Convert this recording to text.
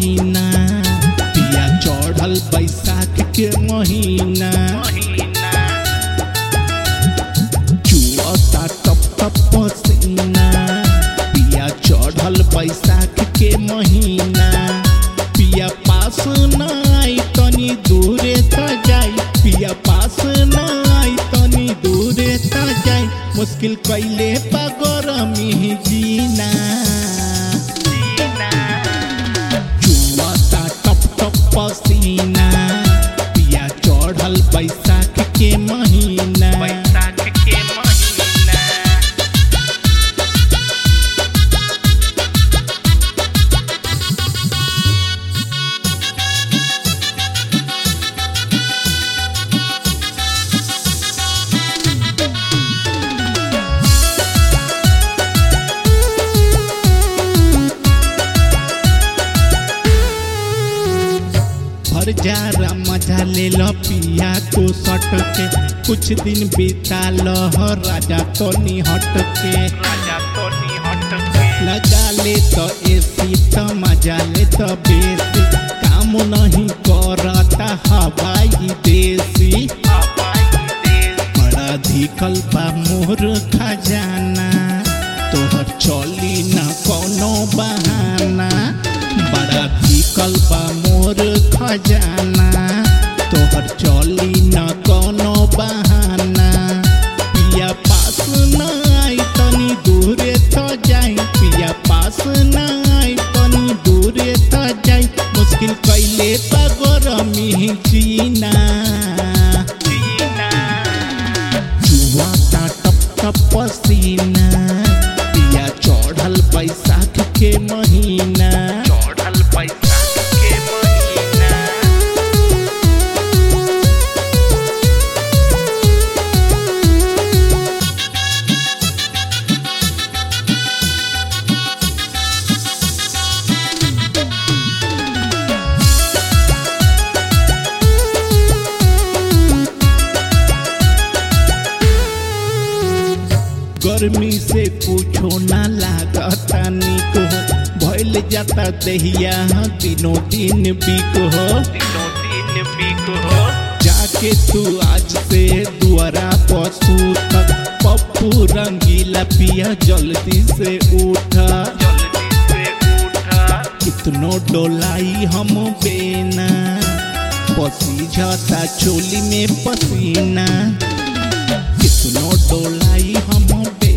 पसीना पिया चढ़ल बैसाख के महीना चुअता टप टप पसीना पिया चढ़ल बैसाख के महीना पिया पास न आई तनी दूरे त जाई पिया पास न आई तनी दूरे त जाई मुश्किल कैले पा गरमी जीना चुआता टप टप पसीना पिया चढ़ल बैसाख के महीना बैसाख के महीना भर जारा मजा ले लो पिया को सट के कुछ दिन बिता लो हो राजा तो हट के राजा तो हट के लगा ले तो एसी तो मजा ले तो बेसी काम नहीं करता हवाई देसी हवाई देश बड़ा धिकल बा मोर खजाना तोहर चली न कोनो बहाना बड़ा धिकल बा मोर खजाना तोहर चली न कोनो बहाना पिया पास न आई तनी दूरे तो जाई पिया पास न आई तनी दूरे तो जाई मुश्किल कैले बा गरमी जीना जीना जुआता टप टप पसीना पिया चढ़ल बैसाख के महीना चढ़ल बैसाख के महीना गर्मी से पूछो ना लागता निक हो भइल जाता दहिया दिनों दिन बिक हो दिनों दिन बिक हो जाके तू आज से दुआरा पशु तक पप्पू रंगीला पिया जल्दी से उठा जल्दी से उठा कितनो डोलाई हम बेना पसी जाता चोली में पसीना कितनो डोलाई हम बेना